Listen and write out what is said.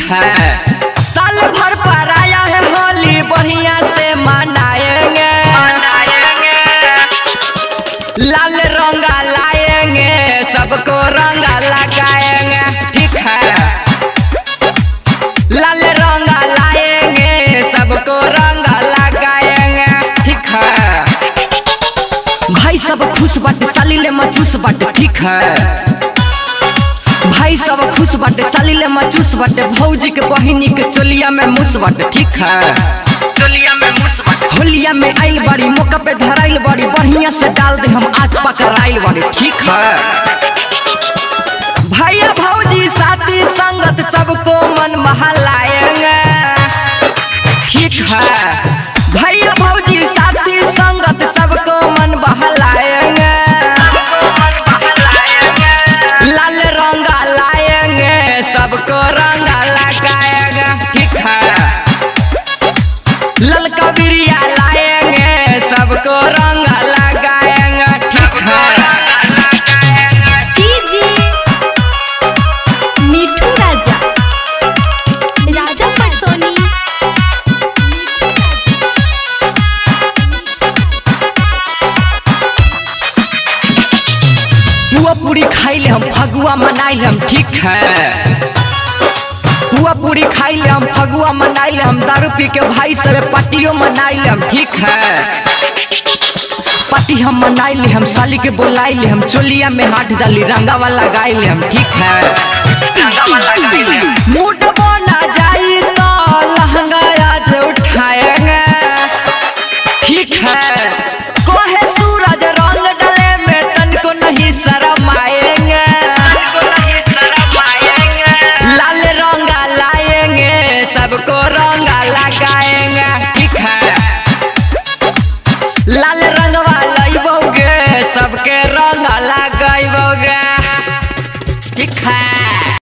है साल भर पर आया है होली बढ़िया से मनाएंगे लाल रंगा लाएंगे सबको रंगा लगाएंगे ठीक है लाल रंगा लाएंगे सबको रंगा लगाएंगे ठीक है भाई सब खुश बाटे सालीले मचूस बाटे ठीक है भाई सब खुश बाटे सालीले मचूस बाटे भौजी के बहिनी के चोलिया में मुस बाटे ठीक है चोलिया में मुस बाटे होलिया में आइल बड़ी मौका पे धराइल बड़ी बढ़िया से डाल दे हम आज पकड़ाइल बड़ी ठीक है भैया भौजी साथी संगत सबको मन महलाएंगे ठीक है भैया भौजी साथी संगत सबको मन बहलाएंगे लाल रंगा लाएंगे सबको रंगा लगाएंगे ठीक है ललका बिरिया लाएंगे सबको रंगा लगाएंगे ठीक है डीजे मिठू राजा राजा परसोनी पुआ पूरी खाइले हम फगुआ मनाइले हम ठीक है पुआ पूरी खाइले हम फगुआ मनाइले हम दारू पी के भाई सरे पटियो मनाइले हम ठीक है पति हम मनाइले हम साली के बोलाइले हम चोलिया में हाथ डाली रंगा वाला गाइले हम ठीक है मूड बना जाई तो लहंगा आज उठाएंगे ठीक है